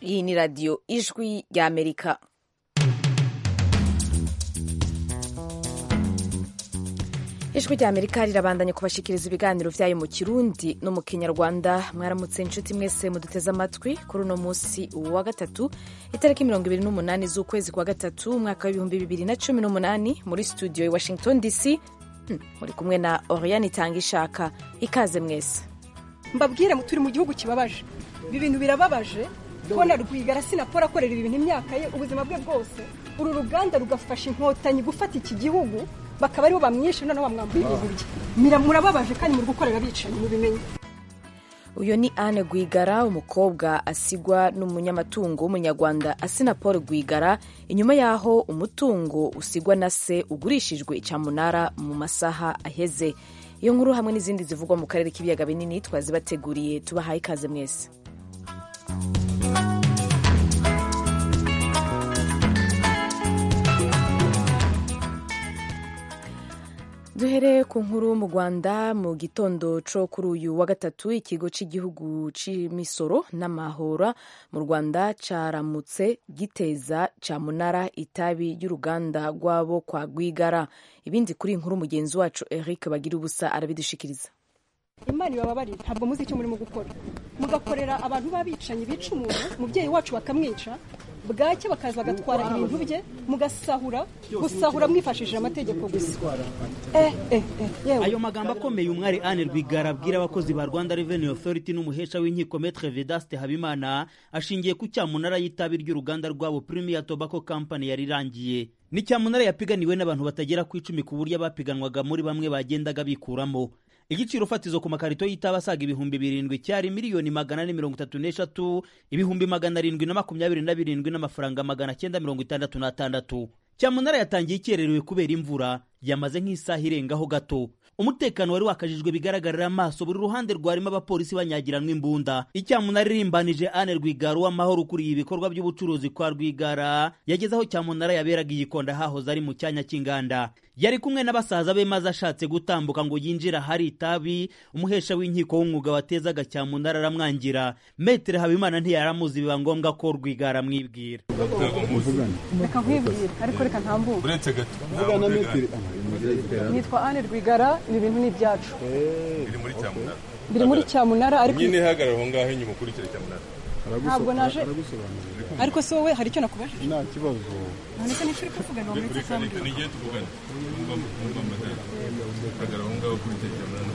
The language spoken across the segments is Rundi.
iyi ni radiyo ijwi ry'amerika ijwi ry'amerika rirabandanya kubashikiriza ibiganiro vyayo mu kirundi no mu kinyarwanda mwaramutse inshuti mwese muduteze amatwi kuri uno munsi wa gatatu itariki mirongo ibiri n'umunani z'ukwezi kwa gatatu umwaka w'ibihumbi bibiri na cumi n'umunani muri studio i washington dc hmm, muri kumwe na oriane itanga ishaka ikaze mwese mbabwire turi mu gihugu kibabaje ibi bintu birababaje kubona rwigara sinapora akorera ibi bintu imyaka ye ubuzima bwe bwose uru ruganda rugafasha inkotanyi gufata iki gihugu bakaba aribo bamwishe noneho bamwambuye ibintu bye murababaje kandi muri gukorera abicanyi mubimenye uyu ni Anne Rwigara umukobwa asigwa n'umunyamatungo w'umunyarwanda Asina Paul Rwigara inyuma y'aho umutungo usigwa na se ugurishijwe icyamunara mu masaha aheze iyo nkuru hamwe n'izindi zivugwa mu karere k'ibiyaga binini twazibateguriye tubahaye ikaze mwese duhere ku nkuru mu rwanda mu gitondo co kuri uyu wa gatatu ikigo cy'igihugu cy'imisoro n'amahora mu rwanda caramutse giteza camunara itabi ry'uruganda rwabo kwa rwigara ibindi kuri iyi nkuru mugenzi wacu eric bagira ubusa arabidushikiriza imana ibababarira ntabwo muzi icyo murimo gukora mugakorera abantu b'abicanyi bica umuntu umubyeyi wacu bakamwica bwacye bakaza bagatwara ibintu bye mugasahura gusahura mwifashishije amategeko gusa eh, eh, eh, yewe ayo magambo akomeye umwari Anne Rwigara abwira abakozi ba Rwanda Revenue Authority n'umuhesha w'inkiko Maître Vedaste Habimana ashingiye ku cyamunara y'itabi ry'uruganda rwabo Premier Tobacco Company yari irangiye ni cyamunara yapiganiwe n'abantu batagera ku icumi ku buryo abapiganwaga muri bamwe bagendaga bikuramo igiciro fatizo ku makarito y'itabi asaga ibihumbi birindwi cyari miliyoni magana ane mirongo itatu n'eshatu ibihumbi magana arindwi na makumyabiri na birindwi n'amafaranga magana cyenda mirongo itandatu n'atandatu cyamunara yatangiye ikererewe kubera imvura yamaze nk'isaha irengaho gato umutekano wari wakajijwe bigaragarira amaso buri ruhande rwarimo abapolisi banyagiranwa imbunda icyamunara irimbanije Anne Rwigara w'amahoro ukuriye ibikorwa by'ubucuruzi kwa Rwigara yageze aho cyamunara yaberaga igikonda hahoze ari mu cyanya cy'inganda yari kumwe n'abasaza be maze ashatse gutambuka ngo yinjire ahari itabi umuhesha w'inkiko w'umwuga watezaga cyamunara aramwangira metere habimana ntiyaramuzi biba ngombwa ko rwigara amwibwira reka nkwibwire ariko reka ntambuke uretse gato Vugana metero nitwa Anne Rwigara ibi bintu ni ibyacu iri muri cyamunara biri muri cyamunara ariko nyine hagarara aho ngaho inyuma ukurikira cyamunara Ntabwo naje- aragusobanurira ariko se wowe hari icyo nakubajije nta kibazo none se nico uri kuvuga ngo muri reka reka n'igihe tuvugana numva numva amadara hagarara aho ngaho ukurikira cyamunara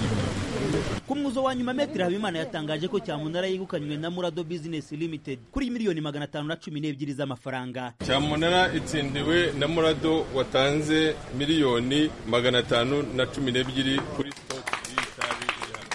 ku mwuzo wa nyuma metero habimana yatangaje ko cyamunara yegukanywe na murado business limited kuri miliyoni magana atanu na cumi n'ebyiri z'amafaranga cyamunara itsindiwe na murado watanze miliyoni magana atanu na cumi n'ebyiri kuri sitoke y'itabi iri hano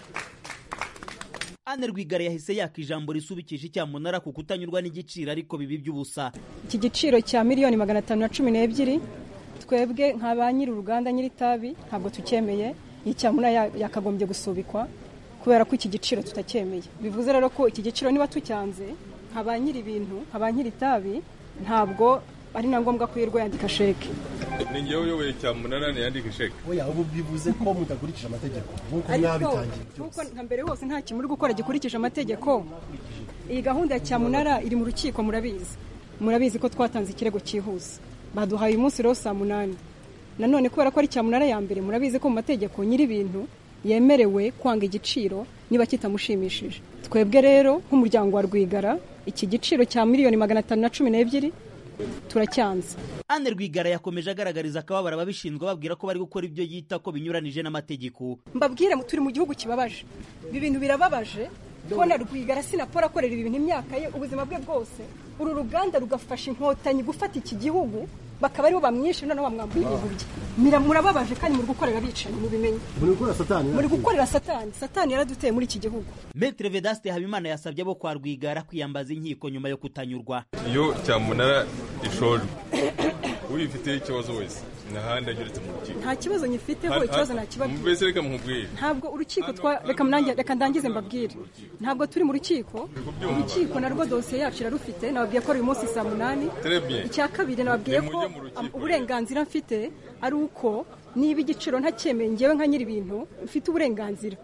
Anne Rwigara yahise yaka ijambo risubikisha icyamunara ku kutanyurwa n'igiciro ariko bibi by'ubusa iki giciro cya miliyoni magana atanu na cumi n'ebyiri twebwe nka ba nyiri uruganda nyiri itabi ntabwo tucyemeye iyi cyamunara ya- yakagombye gusubikwa kubera ko iki giciro tutacyemeye bivuze rero ko iki giciro niba tucyanze nka ba nyiri ibintu nka ba nyiri itabi ntabwo ari na ngombwa ko yirwa yandika sheke ni njyewe uyoboye cyamunara ntiyandike sheke oya ubu bivuze ko mutakurikije amategeko nk'uko ariko mwabitangiye nk'uko nka mbere hose nta kintu muri gukora gikurikije amategeko iyi gahunda ya cyamunara iri mu rukiko murabizi murabizi ko twatanze ikirego cyihuse baduhaye uyu munsi rero saa munani nanone kubera ko ari cyamunara ya mbere murabizi ko mu mategeko nyiri ibintu yemerewe kwanga igiciro niba kitamushimishije twebwe rero nk'umuryango wa rwigara iki giciro cya miliyoni magana atanu na cumi n'ebyiri turacyanze Anne Rwigara yakomeje agaragariza akababaro ababishinzwe babwira ko bari gukora ibyo yita ko binyuranije n'amategeko mbabwire turi mu gihugu kibabaje ibi bintu birababaje kubona rwigara sinapora akorera ibi bintu imyaka ye ubuzima bwe bwose uru ruganda rugafasha inkotanyi gufata iki gihugu bakaba aribo bamwishe noneho bamwambuye ibintu bye Mira- murababaje kandi muri gukorera abicanyi mubimenye muri gukora satani muri gukorera satani satani yaraduteye muri iki gihugu Maître Vedaste Habimana yasabye abo kwa Rwigara kwiyambaza inkiko nyuma yo kutanyurwa iyo cyamunara ishojwe uyifiteho ikibazo wese ntahandi ageretse mu rukiko nta kibazo nyifiteho ikibazo nakibabwira mbese reka mukubwire ntabwo urukiko twa reka mnange- reka ndangize mbabwire ntabwo turi mu rukiko urukiko narwo dosiye yacu irarufite nababwiye ko ari uyu munsi saa munani Très bien. icya kabiri nababwiye ko Nimujye mu rukiko am- uburenganzira mfite ari uko niba igiciro ntacyemeye ngewe nka nyiri ibintu mfite uburenganzira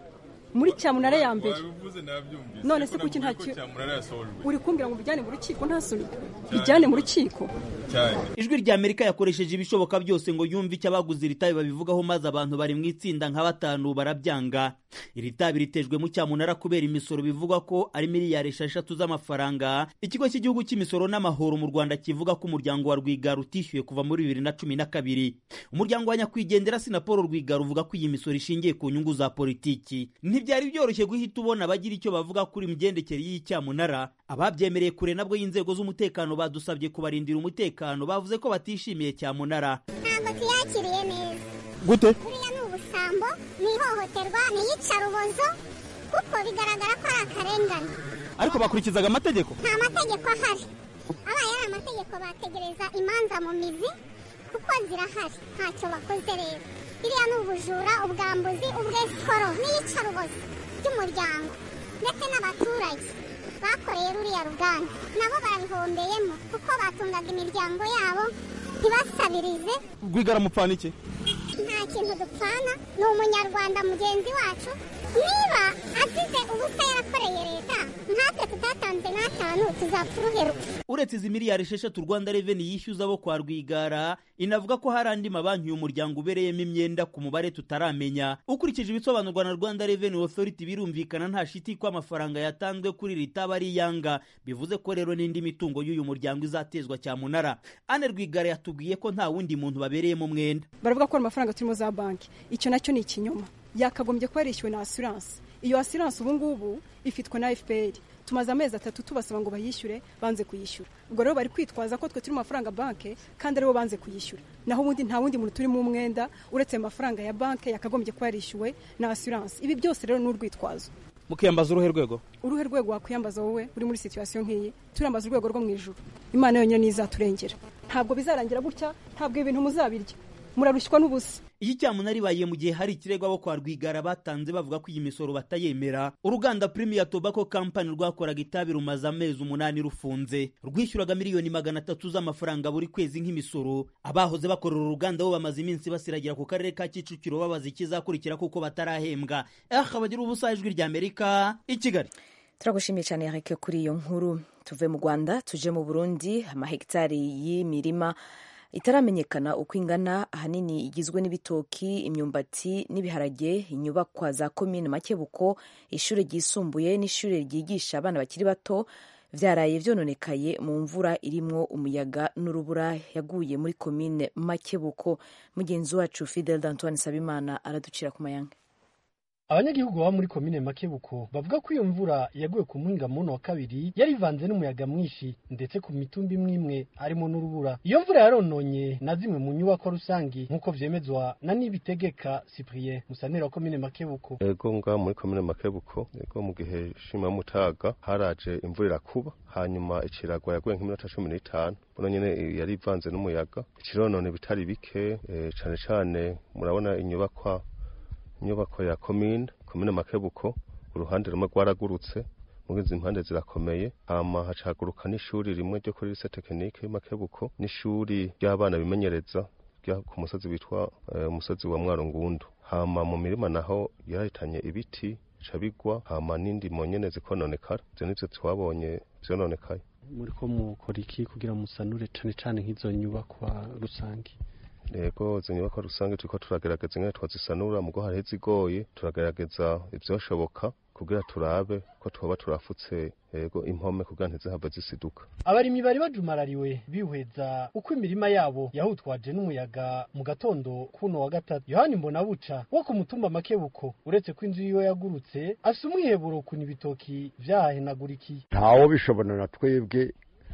muri cyamunara ya mbere wabivuze nabyumvise None ariko se kuki nakubwiye nta ko ki- cyamunara yasohojwe uri kumbwira ngo bijyane mu rukiko nta soni bijyane mu rukiko cyane ijwi rya amerika yakoresheje ibishoboka byose ngo yumve icyo abaguze iri tabi babivugaho maze abantu bari mu itsinda nka batanu barabyanga iri tabi ritejwe mu cyamunara kubera imisoro bivugwa ko ari miliyari esheshatu z'amafaranga ikigo cy'igihugu cy'imisoro n'amahoro mu rwanda kivuga ko umuryango wa rwigara utishyuye kuva muri bibiri na cumi na kabiri umuryango wa nyakwigendera sinapolo rwigara uvuga ko iyi misoro ishingiye ku nyungu za politiki ntibyari byoroshye guhita ubona abagira icyo bavuga kuri imigendekere y'iyi cyamunara ababyemereye kure nabwo y'inzego z'umutekano badusabye kubarindira umutekano bavuze ko batishimiye cyamunara ntabwo tuyakiriye neza gute buriya ni ubusambo ni ihohoterwa ni iyicarubozo kuko bigaragara ko ari akarengane ariko bakurikizaga amategeko nta mategeko ahari abaye ari amategeko bategereza imanza mu mizi kuko zirahari ntacyo bakoze rero biriya ni ubujura ubwambuzi ubwesikoro n'iyicarubozo ry'umuryango ndetse n'abaturage bakoreye ruriya ruganda nabo barabihombeyemo kuko batungaga imiryango yabo ntibasabirize rwigara mupfana iki nta kintu dupfana ni umunyarwanda mugenzi wacu niba azize ubusa yarakoreye leta nkatwe tutatanze n'atanu tuzapfa uruheruka uretse izi miliyari esheshatu rwanda reveni yishyuza abo kwa rwigara inavuga ko hari andi mabanki uyu muryango ubereyemo imyenda ku mubare tutaramenya ukurikije ibisobanurwa na rwanda reveni otoriti birumvikana nta shiti ko amafaranga yatanzwe kuri iri taba ari iyanga bivuze ko rero n'indi mitungo y'uyu muryango izatezwa cyamunara ane rwigara yatubwiye ko nta wundi muntu babereyemo umwenda baravuga ko ari amafaranga turimo za banki icyo nacyo ni ikinyoma yakagombye kuba yarishyuwe na asiranse iyo asiranse ubu ngubu ifitwe na fpr tumaze amezi atatu tubasaba ngo bayishyure banze kuyishyura ubwo rero bari kwitwaza ko twe turi mu mafaranga banki kandi aribo banze kuyishyura naho ubundi nta wundi muntu turimo umwenda uretse ayo mafaranga ya banki yakagombye kuba yarishyuwe na asiranse ibi byose rero ni urwitwazo mukiyambaza uruhe rwego uruhe rwego wakwiyambaza wowe uri muri situwasiyo nk'iyi turambaza urwego rwo mu ijuru imana yonyine niyo izaturengera ntabwo bizarangira gutya ntabwo ibintu muzabirya murarushywa n'ubusa iki cyamunara ibaye mu gihe hari ikirego abo kwa rwigara batanze bavuga ko iyi misoro batayemera uruganda premier tobacco company rwakoraga itabi rumaze amezi umunani rufunze rwishyuraga miliyoni magana atatu z'amafaranga buri kwezi nk'imisoro abahoze bakorera uruganda bo bamaze iminsi basiragira ku karere ka kicukiro babaza ikizakurikira kuko batarahembwa eh bagira ubusa ijwi rya amerika i kigali turagushimiye cyane yareke kuri iyo nkuru tuve mu rwanda tuje mu burundi amahegitari y'imirima itaramenyekana uko ingana ahanini igizwe n'ibitoki imyumbati n'ibiharage inyubakwa za komine makebuko ishuri ryisumbuye n'ishuri ryigisha abana bakiri bato byaraye byononekaye mu mvura irimwo umuyaga n'urubura yaguye muri komine makebuko mugenzi wacu fidel d'antoine sabimana araducira ku mayanga abanyagihugu baba muri komine makebuko bavuga ko iyo mvura yaguye ku muhinga muno wa kabiri yari ivanze n'umuyaga mwinshi ndetse ku mitumba imwe imwe harimo n'urubura iyo mvura yarononye na zimwe mu nyubako rusangi nk'uko vyemezwa na nibitegeka cyprien musanera wa komine makebuko ego nga muri komine makebuko ego mu gihe shima mutaga haraje imvura irakuba hanyuma ikiragwa yaguye nk'iminota cumi n'itanu buno nyene yari ivanze n'umuyaga ikironone bitari bike e, cane cane murabona inyubakwa inyubako ya komine komine makebuko uruhande rumwe rwaragurutse muri izi mpande zirakomeye hama hacaguruka n'ishuri rimwe ryo kuri lise tekinike makebuko n'ishuri ry'abana bimenyereza rya ku musozi witwa umusozi wa mwarungundu hama mu mirima naho yarahitanye ibiti bica bigwa hama n'indimo nyene zikononekara ivyo nivyo twabonye vyononekaye muriko mukora iki kugira musanure cane cane nk'izo nyubakwa rusangi yego izo nyubakwa rusange turiko turagerageza ingene twazisanura mugo hariho izigoye turagerageza ivyoshoboka kugira turabe ko twoba turafutse yego impome kugira ntizihave zisiduka abarimyi bari bajumarariwe bihweza uko imirima yabo yahutwaje n'umuyaga mu gatondo kuno wa gatatu yohani mbonabuca wo ku mutumba makebuko uretse ko inzu yiwe yagurutse afise umwiheburo kuna ibitoki vyahahenagurikiye ntawo bishobora na twebwe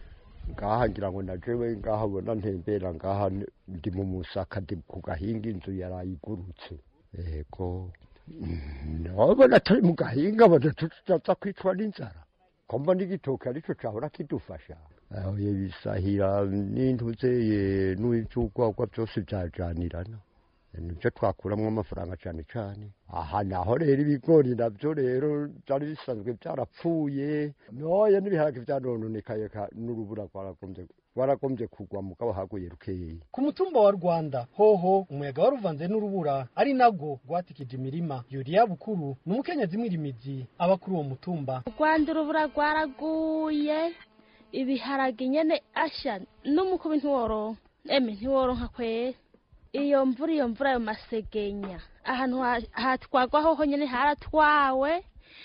ngaha ngira ngo najewe ngaha bona ntembera ngaha ndi mu musaka ndi ku gahinga inzu yarayigurutse yego nabona atari mu gahinga bona tutaza kwicwa n'inzara ko mbona igitoki arico cahora kidufasha bisahira n'intuzeye n'izugwagwa byose vyajanirana nibyo twakuramwo amafaranga cyane cyane aha naho rero ibigori nabyo rero byari bisanzwe byarapfuye noya n'ibiharage byanononekaye n'urubura rwaragombye waragombye kugwa mugabo haguye rukeyi ku mutumba wa rwanda hoho umuyaga wari uvanze n'urubura ari nabwo rwatikije imirima yuriya bukuru ni umukenyezi mwirimizi aba kuri uwo mutumba rwanda urubura rwaraguye ibiharage nyene asha n'umukubi ntiworonka eme ntiworonka kwera iyo mvura iyo mvura ayo masegenya ahantu hatwagwa hoho nyene haratwawe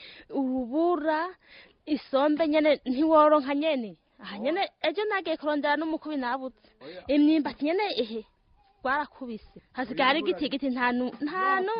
urubura isombe nyene ntiworonka nyene aha nyene ejo nagiye kurondera n'umukubi nabuze imyimbati nyene ehe rwarakubise hasigaye hari igiti igiti ntanu ntanu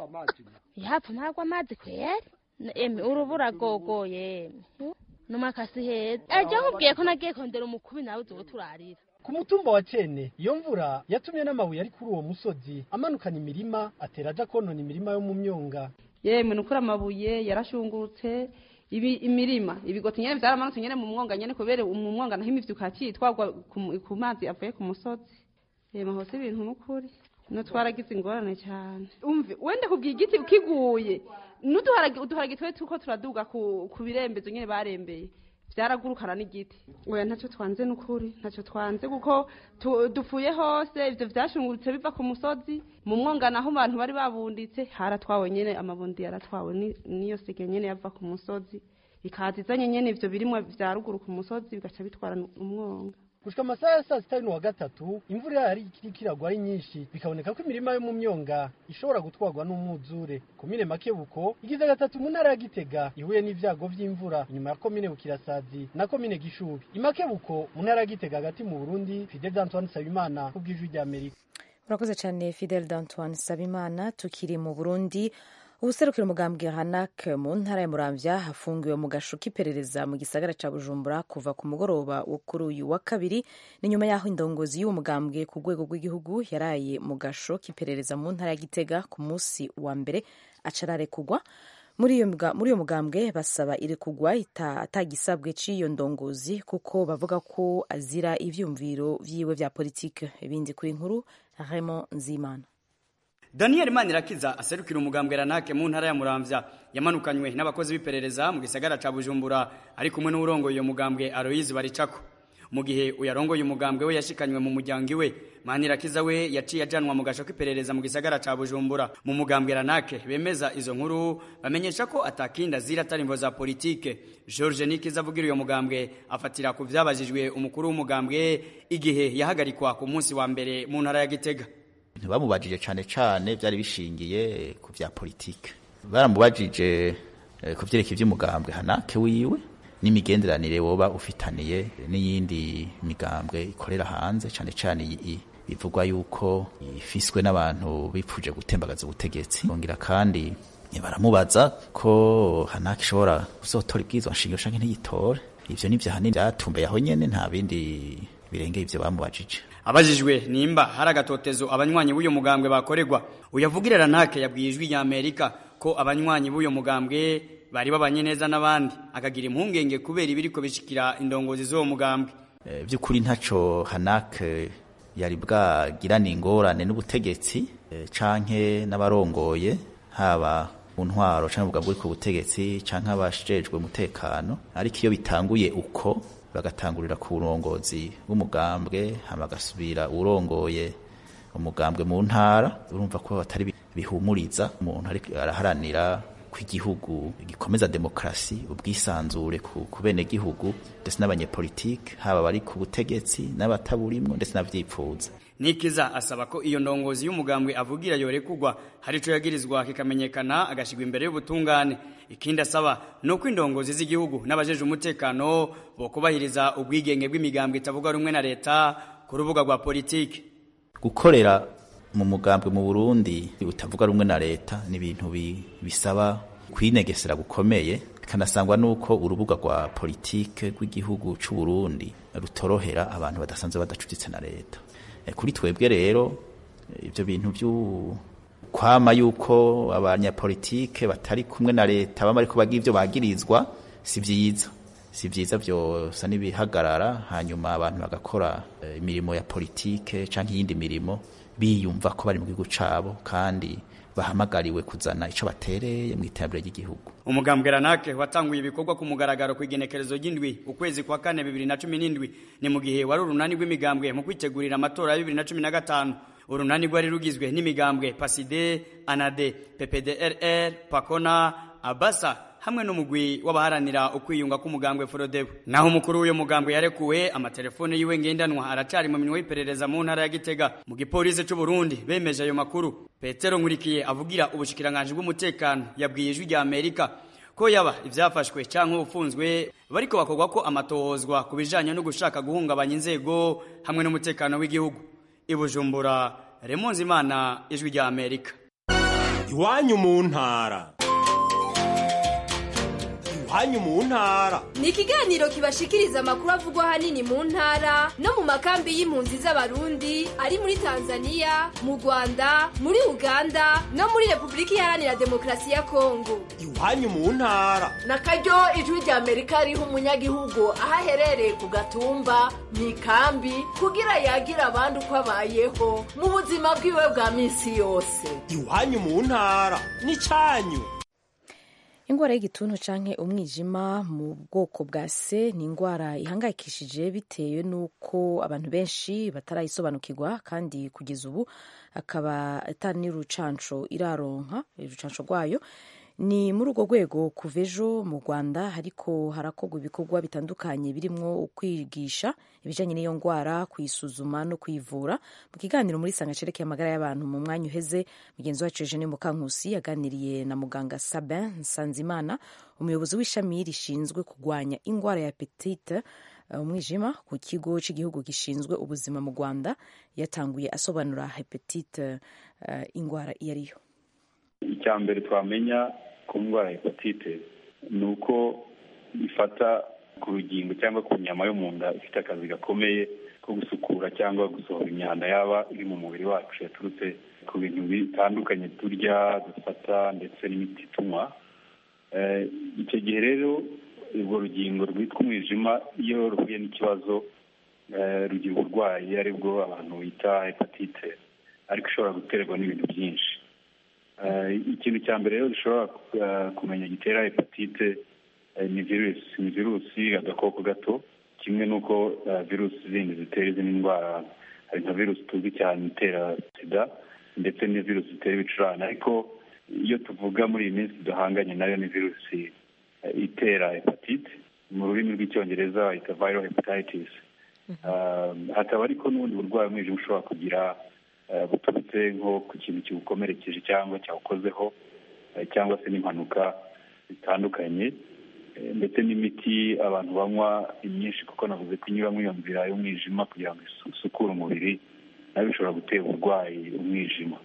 yapfa mpagwa amazi kweri eme urubura gogoye n'umakasi heza ejo nkubwiye ko nagiye kurondera umukubi nabuze uwo turarira ku mutumba wa cene iyo mvura yatumye n'amabuye ari kuri uwo musozi amanukana imirima atera aja konona imirima yo mu myonga yemwe nukuri amabuye yarashungurutse ibi imirima ibigoti nyene vyaramanutse nyene mu mwonga nyene kubera mu mwonga naho imivyuka yacitwagwa ku mazi avuye ku musozi yemwe hose ibintu nukuri no twaragize ingorane cyane umve wende kubwiye igiti kiguye n'uduharage uduharage twe tuko turaduga ku, ku birembezo nyene barembeye vyaragurukana n'igiti oya ntacyo twanze n'ukuri ntacyo twanze kuko dupfuye hose ivyo vyashungurutse biva ku musozi mu mwonga naho abantu bari babunditse haratwawe nyene amabundi yaratwawe niyo sege nyene yava ku musozi ikaza izanye nyene ivyo birimwa vya ruguru ku musozi bigaca bitwara umwonga gushika amasaha ya saa sita wa gatatu imvura yari ikiri kiragwa ari nyinshi bikaboneka ko imirima yo mu myonga ishobora gutwarwa n'umwuzure komine makebuko igize gatatu mu ntara ya gitega ihuye n'ivyago vy'imvura inyuma ya komine bukirasazi na komine gishubi imakebuko mu ntara ya gitega hagati mu burundi fidel d'antoine sabimana ku bw'ijwi ry'amerika urakoze cyane fidel d'antoine sabimana tukiri mu burundi ubuserukira umugambwe hanak mu ntara ya muramvya hafungiwe mu gasho k'iperereza mu gisagara ca bujumbura kuva ku mugoroba wo kuri uyu wa kabiri ni nyuma y'aho indongozi y'uwo mugambwe ku rwego rw'igihugu yaraye mu gasho k'iperereza mu ntara ya gitega ku munsi wa mbere acararekugwa muri iyo mugambwe basaba irekugwa atagisabwe c'iyo ndongozi kuko bavuga ko azira ivyumviro vyiwe vya politike ibindi kuri nkuru Raymond Nzimana Daniel Manirakiza aserukira umugambwe Ranake mu ntara ya Muramvya yamanukanywe n'abakozi b'iperereza mu gisagara ca Bujumbura ari kumwe n'urongo iyo mugambwe Aloise Baricako mu gihe uyarongoye umugambwe we yashikanywe mu muryango iwe Manirakiza we yaciye ajanwa mu gasho k'iperereza mu gisagara ca Bujumbura mu mugambwe Ranake bemeza izo nkuru bamenyesha ko atakinda zira atarimbo za politike George Nikiza avugira uyo mugambwe afatira ku vyabajijwe umukuru w'umugambwe igihe yahagarikwa ku munsi wa mbere mu ntara ya Gitega ntibamubajije cyane cyane byari bishingiye ku bya politike baramubajije ku byerekeye iby'umugambwe hanake wiwe n'imigenderanire woba ufitaniye n'iyindi migambwe ikorera hanze cyane cyane bivugwa yuko ifiswe n'abantu bipfuje gutembagaza ubutegetsi bongera kandi baramubaza ko hanake ishobora kuzotora ibwirizwa nshingiro canke ntiyitore ivyo nivyo hanini byatumbereye aho nyene nta bindi birengeye ivyo bamubajije abajijwe nimba hari agatotezo abanywanyi b'uyo mugambwe bakorerwa uyavugira Ranake yabwiye ijwi rya Amerika ko abanywanyi b'uyo mugambwe bari babanye neza n'abandi akagira impungenge kubera ibiriko bishikira indongozi z'uwo mugambwe e, by'ukuri ntaco Hanake yari bwagirana ingorane n'ubutegetsi e, canke n'abarongoye haba mu ntwaro canke ubugambwe buri ku butegetsi canke abashejwe umutekano ariko iyo bitanguye uko bagatangurira ku burongozi bw'umugambwe hama bagasubira urongoye umugambwe mu ntara urumva ko batari bihumuriza umuntu ariko araharanira ko igihugu gikomeza demokarasi ubwisanzure ku bene gihugu ndetse n'abanyepolitike haba bari ku butegetsi n'abataburimwo ndetse n'avyipfuza Nikiza asaba ko iyo ndongozi y'umugambwe avugira yorekugwa hari ico yagirizwa kikamenyekana agashigwa imbere y'ubutungane ikindi asaba nuko indongozi z'igihugu n'abajeje umutekano bokubahiriza ubwigenge bw'imigambwe itavuga rumwe na leta ku rubuga rwa politiki gukorera mu mugambwe mu Burundi utavuga rumwe na leta ni ibintu bisaba kwinegesera gukomeye bikanasangwa nuko urubuga rwa politike rw'igihugu c'u Burundi rutorohera abantu badasanzwe badacuditse na leta kuri twebwe rero ibyo bintu byo kwama yuko abanyapolitike batari kumwe na leta baba ariko bagira ibyo bagirizwa si byiza si byiza byosa n'ibihagarara hanyuma abantu bagakora imirimo ya politike cyangwa iyindi mirimo biyumva ko bari mu gihugu cyabo kandi bahamagariwe kuzana ico batereye mu iterambere ry'igihugu umugambwe ranake watanguye ibikorwa ku mugaragaro ku igenekerezo ry'indwi ukwezi kwa kane bibiri na cumi n'indwi ni mu gihe wari urunani rw'imigambwe mu kwitegurira amatora ya bibiri na cumi na gatanu urunani rwari rugizwe n'imigambwe paside anade ppdrr pakona abasa hamwe n'umugwi w'abaharanira ukwiyunga k'umugambwe forodebu naho umukuru w'uyo mugambwe yarekuwe amatelefone yiwe ngendanwa aracari mu minwe y'iperereza mu ntara ya gitega mu gipolisi c'u burundi bemeje ayo makuru petero nkurikiye avugira ubushikiranganji bw'umutekano yabwiye ijwi rya amerika ko yaba ivyafashwe canke ufunzwe bariko bakorwa ko amatohozwa ku bijanye no gushaka guhungabanya inzego hamwe n'umutekano w'igihugu ibujumbura remonzi imana ijwi rya amerika iwanyu mu ntara iwanyu mu ntara ni ikiganiro kibashikiriza amakuru avugwa ahanini mu ntara no mu makambi y'impunzi z'abarundi ari muri tanzania mu rwanda muri uganda no muri repubulika iharanira demokarasi ya kongo iwanyu mu ntara na karyo ijwi rya amerika riha umunyagihugu aho aherereye ku gatumba mu ikambi kugira yagira abandi uko abayeho mu buzima bwiwe bwa minsi yose iwanyu mu ntara n'icyanyu ingwara y'igituntu canke umwijima mu bwoko bwa se ni ingwara ihangayikishije bitewe n'uko abantu benshi batarayisobanukirwa kandi kugeza ubu akaba atari n'urucanco iraronka urucanco rwayo ni muri urwo rwego kuva ejo mu rwanda hariko harakorwa ibikorwa bitandukanye birimwo kwigisha ibijanye n'iyo ngwara kuyisuzuma no kuyivura mu kiganiro muri sanga cerekeye amagara y'abantu mu mwanya uheze mugenzi wacu eugene mukankusi yaganiriye na muganga sabin nsanzimana umuyobozi w'ishami rishinzwe kurwanya ingwara ya petite umwijima ku kigo cy'igihugu gishinzwe ubuzima mu rwanda yatanguye asobanura hepatite uh, ingwara iyo ariyo icya mbere twamenya ku ndwara ya hepatite ni uko ifata ku rugingo cyangwa ku nyama yo mu nda ifite akazi gakomeye ko gusukura cyangwa gusohora imyanda yaba iri mu mubiri wacu yaturutse ku bintu bitandukanye turya dufata ndetse n'imiti tunywa icyo gihe rero urwo rugingo rwitwa umwijima iyo ruhuye n'ikibazo rugira uburwayi aribwo abantu bita hepatite ariko ishobora guterwa n'ibintu byinshi ikintu cya mbere rero dushobora kumenya gitera hepatite ni virusi ni virusi agakoko gato kimwe n'uko virusi zindi zitera izindi ndwara hari nka virusi tuzi cyane itera sida ndetse n'iyo virusi zitera ibicurane ariko iyo tuvuga muri iyi minsi duhanganye nayo ni virusi itera hepatite mu rurimi rw'icyongereza bayita viral hepatitis hakaba ariko n'ubundi burwayi umwijima ushobora kugira buturutse nko ku kintu kiwukomerekeje cyangwa cyawukozeho cyangwa se n'impanuka zitandukanye ndetse n'imiti abantu banywa imyinshi kuko navuze ko inyura muri iyo nzira y'umwijima kugira ngo isukure umubiri nayo bishobora gutera uburwayi umwijima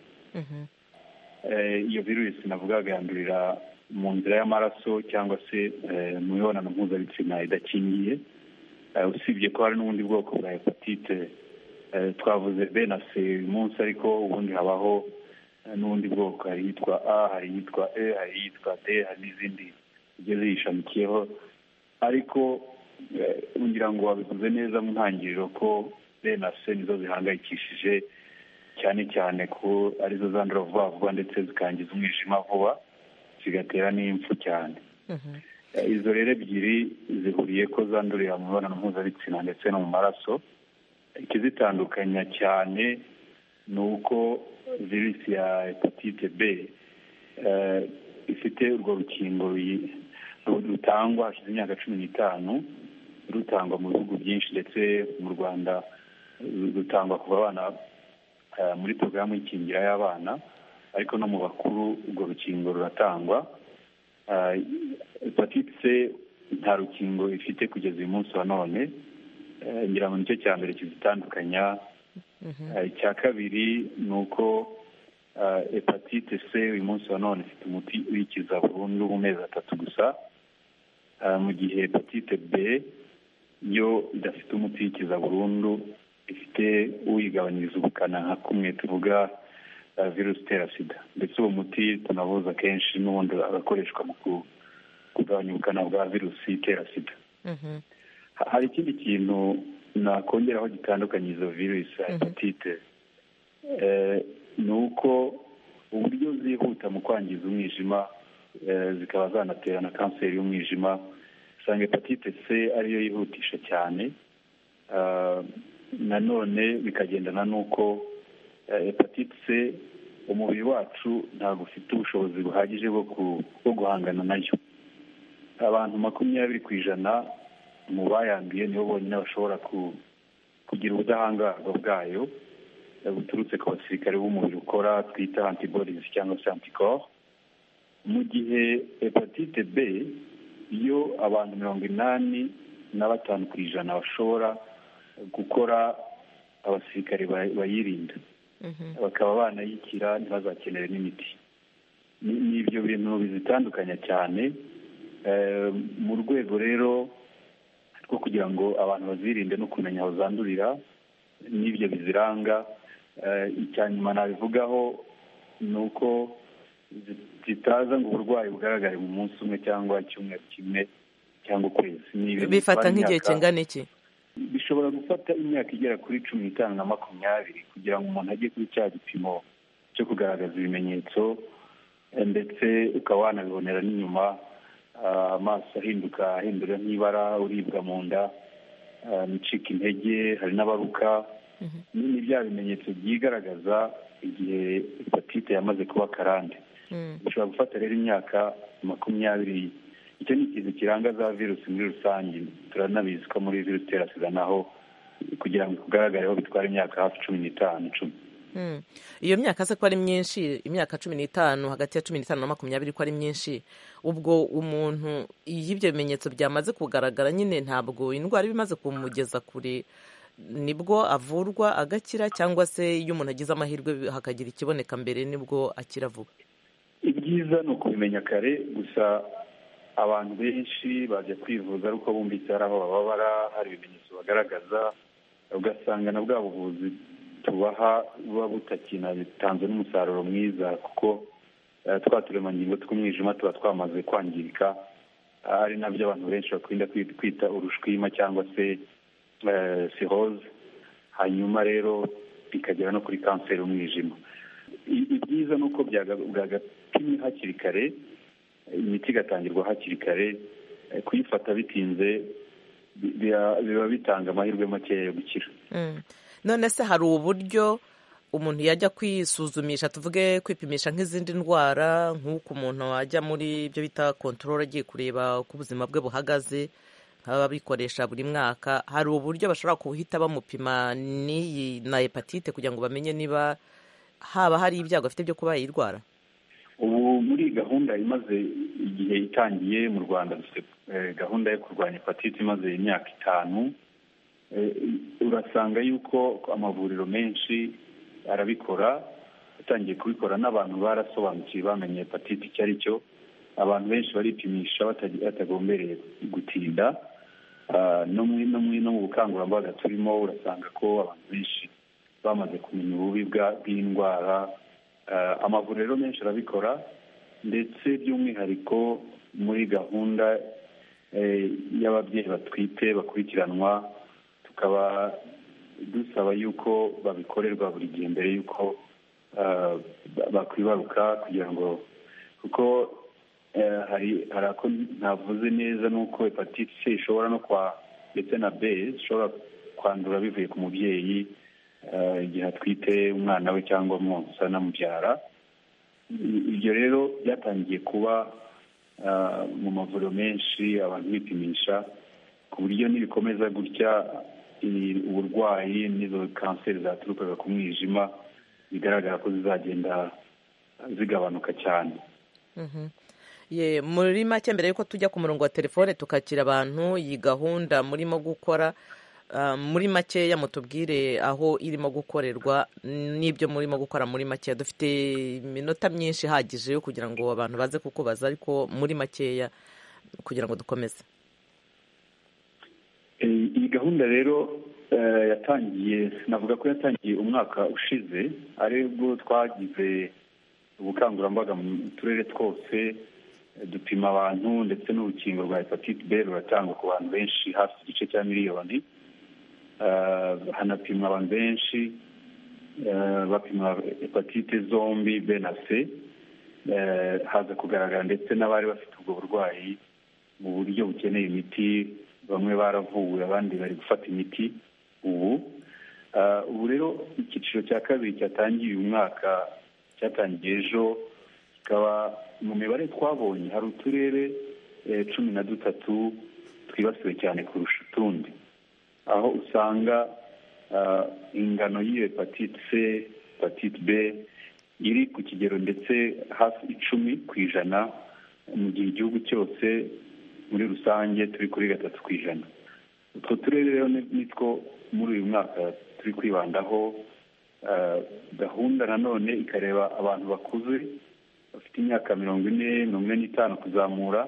iyo virusi navugaga yandurira mu nzira y'amaraso cyangwa se mu mibonano mpuzabitsina idakingiye usibye ko hari n'ubundi bwoko bwa hepatite twavuze b na c uyu munsi ariko ubundi habaho n'ubundi bwoko hari iyitwa a hari iyitwa e hari iyitwa d hari n'izindi zigiye ziyishamikiyeho ariko ngira ngo wabivuze neza mu ntangiriro ko b na c nizo zihangayikishije cyane cyane ko arizo zandura vuba vuba ndetse zikangiza umwijima vuba zigatera n'impfu cyane izo rero ebyiri zihuriye ko zandurira mu mibonano mpuzabitsina ndetse no mu maraso ikizitandukanya cyane ni uko virusi ya hepatite b ifite urwo rukingo rutangwa hashize imyaka cumi n'itanu rutangwa mu bihugu byinshi ndetse mu rwanda rutangwa kuva abana muri porogaramu y'ikingira y'abana ariko no mu bakuru urwo rukingo ruratangwa hepatite c nta rukingo ifite kugeza uyu munsi wa none ngira ngo nicyo cya mbere kizitandukanya icya kabiri ni uko hepatite c uyu munsi wa none ifite umuti uyikiza burundu mu mezi atatu gusa mu gihe hepatite b yo idafite umuti uyikiza burundu ifite uyigabanyiriza ubukana nka kumwe tuvuga virusi itera sida ndetse uwo muti tunavuza kenshi n'ubundi agakoreshwa mu kugabanya ubukana bwa virusi itera sida hari ikindi kintu nakongeraho gitandukanye izo virusi ya hepatite ni uko uburyo zihuta mu kwangiza umwijima eh, zikaba zanatera na kanseri y'umwijima usanga hepatite c ariyo yihutisha cyane Ah, nanone bikagendana n'uko eh, hepatite c umubiri wacu ntabwo ufite ubushobozi buhagije bwo ku- bwo guhangana nayo abantu makumyabiri ku ijana mu bayanduye nibo bonyine bashobora ku- kugira ubudahangarwa bwayo eh, buturutse ku basirikare b'umubiri ukora twita antibodies cyangwa se anticorps mu gihe hepatite b iyo abantu mirongo inani na batanu ku ijana bashobora gukora abasirikare ba- bayirinda bakaba banayikira ntibazakenere n'imiti ni ni ibyo bintu bizitandukanya cyane Eh, mu rwego rero rwo kugira ngo abantu bazirinde no kumenya aho zandurira n'ibyo biziranga eh, icya nyuma nabivugaho ni uko zi- zitaza ngo uburwayi bugaragare mu munsi umwe cyangwa icyumweru kimwe cyangwa ukwezi Ni ibintu bifata bitwara nk'igihe imyaka- kingana iki bishobora gufata imyaka igera kuri cumi n'itanu na makumyabiri kugira ngo umuntu ajye kuri cya gipimo cyo kugaragaza ibimenyetso eh, ndetse ukaba wanabibonera n'inyuma ah, amaso ahinduka ahindura nk'ibara uribwa mu nda ah, icika intege hari n'abaruka ni ni bya bimenyetso byigaragaza igihe hepatite yamaze kuba karande bishobora gufata rero imyaka makumyabiri icyo ni ikintu kiranga za virusi muri rusange turanabizi ko muri virusi itera sida naho kugira ngo ikugaragareho bitwara imyaka hafi cumi n'itanu icumi Mm. iyo myaka se ko ari myinshi imyaka cumi n'itanu hagati ya cumi n'itanu na makumyabiri ko ari myinshi ubwo umuntu iyo ibyo bimenyetso byamaze kugaragara nyine ntabwo indwara iba imaze kumugeza kure nibwo avurwa agakira cyangwa se iyo umuntu agize amahirwe hakagira ikiboneka mbere nibwo akira vuba ibyiza ni ukubimenya kare gusa abantu benshi bajya kwivuza ari uko bumvise hari aho bababara hari ibimenyetso bagaragaza ugasanga na bwa buvuzi tubaha buba butakinatanze n'umusaruro mwiza kuko eh, twa turemangingo tw'umwijima tuba twamaze kwangirika Ah, ari nabyo abantu benshi bakunda kwi- kwita urushwima cyangwa se eh, cirrhose hanyuma rero bikagera no kuri kanseri y'umwijima I- ibyiza ni uko byaga- bwagapimwe hakiri kare imiti igatangirwa hakiri kare eh, kuyifata bitinze bi- biba biba bitanga amahirwe makeya yo gukira Mm. none se hari uburyo umuntu yajya kwisuzumisha tuvuge kwipimisha nk'izindi ndwara nk'uko umuntu ajya muri ibyo bita kontorore agiye kureba uko ubuzima bwe buhagaze nk'ababikoresha buri mwaka hari uburyo bashobora guhita bamupima n'iyi na hepatite kugira ngo bamenye niba haba hari ibyago afite byo kuba yayirwara ubu muri gahunda imaze igihe itangiye mu rwanda dufite eh, gahunda yo kurwanya hepatite imaze imyaka itanu Eh, urasanga yuko amavuriro menshi arabikora yatangiye kubikora n'abantu barasobanukiwe bamenye hepatite icyo ari cyo abantu benshi baripimisha batagi- batagombereye gutinda Ah, no mu no mu- no mu bukangurambaga turimo urasanga ko abantu benshi bamaze kumenya ububi bwa- bw'indwara Ah, amavuriro menshi arabikora ndetse by'umwihariko muri gahunda eh, y'ababyeyi batwite bakurikiranwa tukaba dusaba yuko babikorerwa buri gihe mbere y'uko ah, ba- bakwibaruka kugira ngo kuko eh, hari hari ako ntavuze neza n'uko hepatite c ishobora no kwa ndetse na b ishobora kwandura bivuye ku mubyeyi eh, igihe atwite umwana we cyangwa mwonsa anamubyara I- ibyo rero byatangiye kuba ah, mu mavuriro menshi abantu bipimisha ku buryo nibikomeza gutya i- uburwayi n'izo kanseri zaturukaga ku mwijima bigaragara ko zizagenda zigabanuka cyane Mhm. Ye, muri make mbere yuko tujya ku murongo wa telefone tukakira abantu iyi gahunda murimo gukora ah, muri makeya mutubwire aho irimo gukorerwa n'ibyo murimo gukora muri makeya dufite iminota myinshi ihagije yo kugira ngo abantu baze kukubaza ariko muri makeya kugira ngo dukomeze Eh, iyi gahunda rero eh, yatangiye navuga ko yatangiye umwaka ushize aribwo twagize ubukangurambaga mu turere twose eh, dupima abantu ndetse n'urukingo rwa hepatite b ruratangwa ku bantu benshi hafi igice cya miliyoni Eh, hanapimwa abantu benshi eh, bapima hepatite zombi b na c Eh, haza kugaragara ndetse n'abari bafite ubwo burwayi mu buryo bukeneye imiti bamwe baravuwe abandi bari gufata imiti ubu Ah, ubu rero icyiciro cya kabiri cyatangiye uyu mwaka cyatangiye ejo kikaba mu mibare twabonye hari uturere eh, cumi na dutatu twibasiwe cyane kurusha utundi aho usanga ah, ingano y'iyo hepatite c hepatite b iri ku kigero ndetse hafi icumi ku ijana mu gihe igihugu cyose muri rusange turi kuri gatatu ku ijana utwo turere rero ni- nitwo muri uyu mwaka turi kwibandaho Ah, gahunda nanone ikareba abantu bakuze bafite imyaka mirongo ine mirongo ine n'itanu kuzamura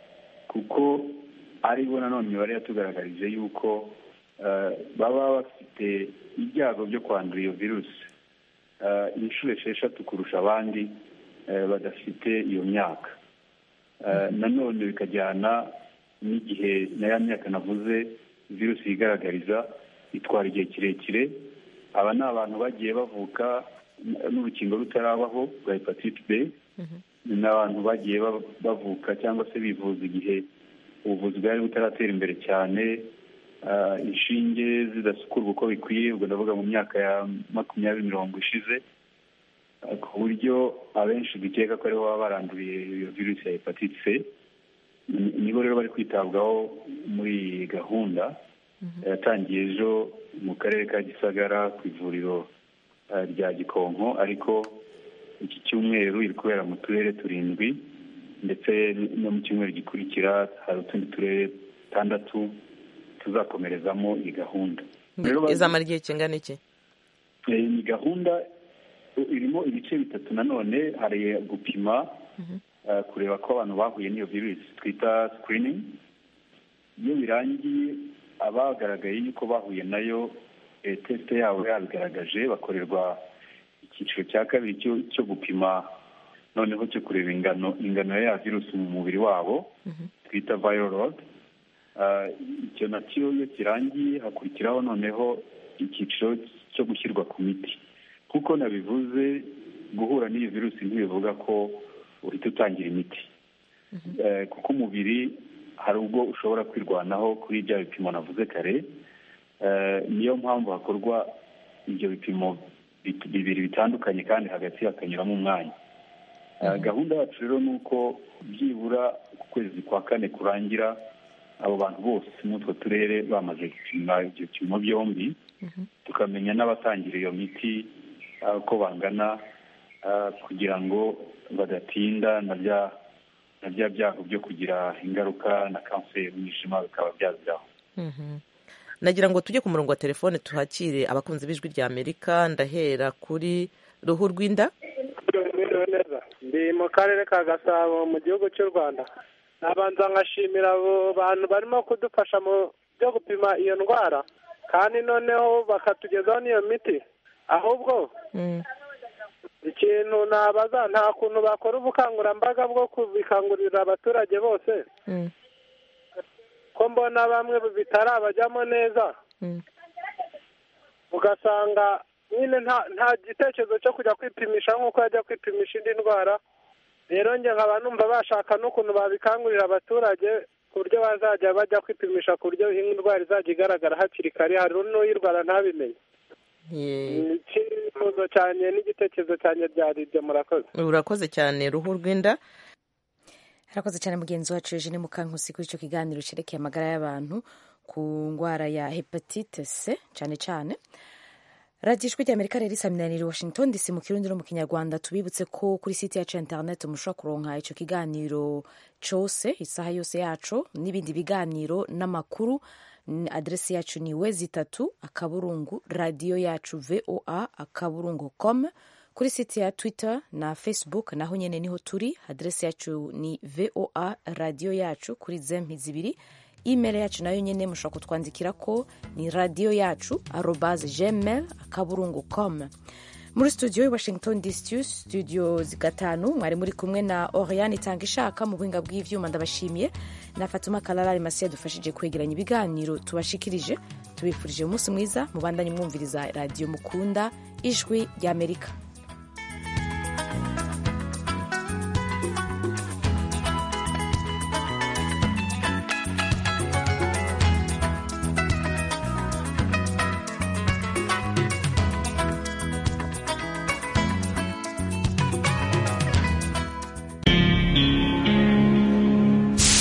kuko aribo nanone imibare yatugaragarije yuko ah, baba bafite ibyago byo kwandura iyo virusi ah, inshuro esheshatu kurusha abandi eh, badafite iyo myaka Ah, nanone bikajyana n'igihe na ya myaka navuze virusi yigaragariza itwara igihe kirekire aba ni abantu bagiye bavuka n- n'urukingo rutarabaho rwa hepatite b ni abantu bagiye ba- bavuka cyangwa se bivuza igihe ubuvuzi bwari butaratera imbere cyane ah, inshinge zidasukurwa uko bikwiye ubwo ndavuga mu myaka ya makumyabiri mirongo ishize ah, ku buryo abenshi dukeka ko aribo baba baranduriye iyo virusi ya hepatite c Ni- nibo rero bari kwitabwaho muri iyi gahunda yatangiye ejo mu karere ka gisagara ku ivuriro eh, rya gikonko ariko iki cyumweru iri kubera mu turere turindwi ndetse no mu cyumweru gikurikira hari utundi turere tandatu tuzakomerezamo iyi gahunda Rero izamara igihe kingana iki Eh, ni gahunda irimo ibice bitatu nanone hari gupima eh, kureba ko abantu bahuye n'iyo virusi twita screening iyo birangiye abagaragaye yuko bahuye nayo eh, tesite yabo yabigaragaje bakorerwa icyiciro cya kabiri cyo cyo gupima noneho cyo kureba ingano ingano ya virusi mu mubiri wabo twita viral load Ah, icyo nacyo iyo kirangiye hakurikiraho noneho icyiciro cyo gushyirwa ku miti kuko nabivuze guhura n'iyi virusi ntibivuga ko uhita utangira imiti Eh, kuko umubiri hari ubwo ushobora kwirwanaho kuri bya bipimo navuze kare Eh, niyo mpamvu hakorwa ibyo bipimo bit- bibiri bitandukanye kandi hagati hakanyuramo umwanya Eh, gahunda yacu rero ni uko byibura ku kwezi kwa kane kurangira abo bantu bose muri utwo turere bamaze gupima ibyo bipimo byombi tukamenya n'abatangira iyo miti ah, uko bangana ah, kugira ngo badatinda na bya na bya byago byo kugira ingaruka na kanseri y'umwijima bikaba byaziraho Mhm. nagira ngo tujye ku murongo wa telefone tuhakire abakunzi b'ijwi rya amerika ndahera kuri ruhu rw'inda Mwiriwe neza ndi mu karere ka gasabo mu gihugu cy'u rwanda nabanza nkashimira abo bantu barimo kudufasha mu byo gupima iyo ndwara kandi noneho bakatugezaho n'iyo miti ahubwo ikintu nabaza nta kuntu bakora ubukangurambaga bwo kubikangurira abaturage bose ko mbona bamwe bitarabajyamo neza ugasanga nyine nta nta gitekerezo cyo kujya kwipimisha nk'uko yajya kwipimisha indi ndwara rero njye nkaba numva bashaka n'ukuntu babikangurira abaturage ku buryo bazajya bajya kwipimisha ku buryo indwara izajya igaragara hakiri kare hari n'uyirwara ntabimenye Ye- icyifuzo cyanjye n'igitekerezo cyanjye byari ibyo murakoze urakoze cyane ruhu rw'inda harakoze cyane mugenzi wacu eugene mukankusi kuri icyo kiganiro cyerekeye amagara y'abantu ku ndwara ya hepatite c cyane cyane radiyo ijwi ry'amerika rero isaminanira i washington dc mu kirundi no mu kinyarwanda tubibutse ko kuri site yacu ya interineti mushobora kuronka icyo kiganiro cyose isaha yose yacu n'ibindi biganiro n'amakuru N- aderesi yacu ni wezi itatu akaburungu radiyo yacu voa akaburungu com kuri site ya twitter na facebook naho nyine niho turi aderesi yacu ni voa radiyo yacu kuri zempi zibiri email yacu nayo nyine mushobora kutwandikira ko ni radiyo yacu arobaze gmail akaburungu com muri studio i washington dc studio gatanu mwari muri kumwe na oriane itanga ishaka mu buhinga bw'ivyuma ndabashimiye na fatuma kalarari masi yadufashije kwegeranya ibiganiro tubashikirije tubifurije umunsi mwiza mubandanye mwumviriza radiyo mukunda ijwi ry'amerika